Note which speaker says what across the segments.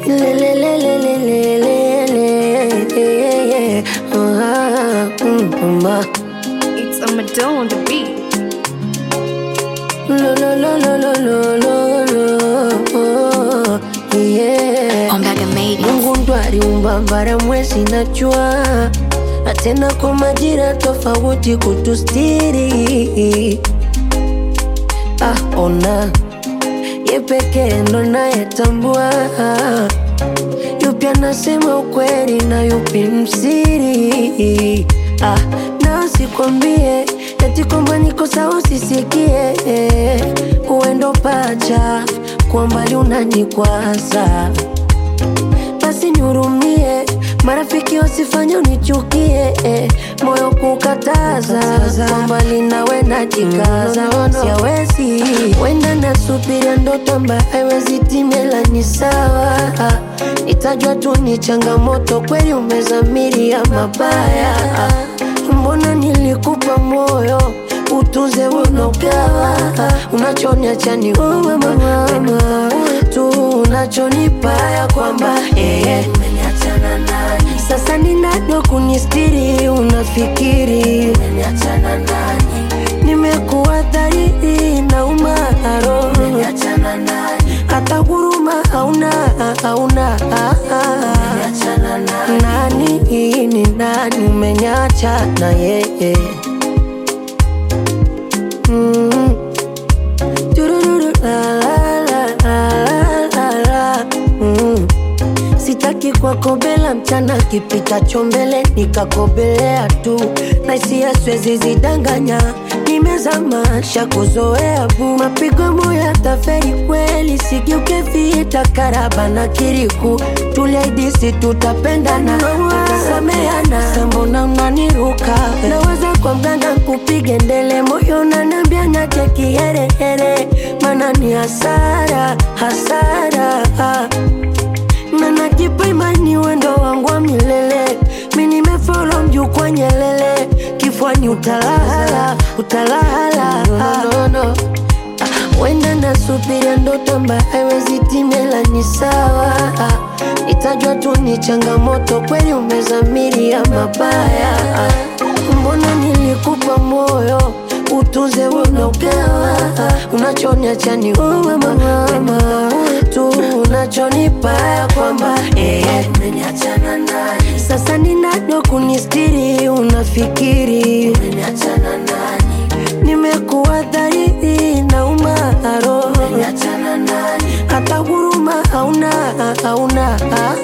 Speaker 1: Lelelelelelelele. Ah, mm, mm,
Speaker 2: It's a Madonna on the beat.
Speaker 1: Lo, lo, lo, lo, lo, lo, lo, lo. Yeah.
Speaker 2: Ombaga made it.
Speaker 1: Mungu ndo aliumba bara, mwezi na jua, na tena kwa majira tofauti kutustiri. Ah, ona ye pekee ndo nayetambua yupi anasema ukweli na yupi msiri. Ah, na sikwambie eti kwamba niko sawa, usisikie uendo pacha kwa mbali unanikwaza basi nihurumie, marafiki wasifanye unichukie, eh, moyo kukataza kwa mbali nawe najikaza, siawezi wenda nasubiria ndoto ambayo haiwezi timela, ni sawa nitajua tu ni changamoto, kweli umezamiria mabaya, mbona nilikupa moyo utunze unogawa unachoniacha ni wewe mama tu unachonipa ya kwamba eh, sasa ni nani wa kunistiri unafikiri nimekuwa dhahiri na umaro hata huruma hauna hauna nani ni nani umenyacha na yeye Mm. Turururu, la, la, la, la, la, la. Mm. Sitaki kuwakobela mchana kipitacho mbele nikakobelea tu na hisia siwezi zidanganya nimezamasha kuzoea bu mapigo moya taferi kweli sigeuke vita karaba na kiriku tuliaidisi tutapendana tutasameana sambona unaniruka naweza kwa mganga kupige ndele moyo nanambia nyache kiherehere mana ni hasara hasara na najipa imani wendo wangu wa milele mi nimefolo mjukwa nyelele kifwani utalala utalala no, no, no. wenda nasubiria ndoto ambayo haiwezi timela ni sawa nitajua tu ni changamoto kweli umezamiria mabaya mbona nilikupa moyo utunze unogawa unachoniacha ni wewe mama tu unachonipa ya kwamba eh, sasa ni nani wa kunistiri unafikiri nimekuwa dhahiri na umaro hata huruma hauna hauna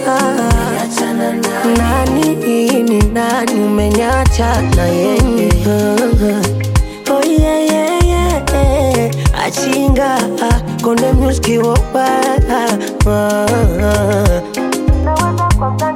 Speaker 1: nani ni nani umenyacha na yeye oh yeah, yeah, yeah. achinga konde muski wopa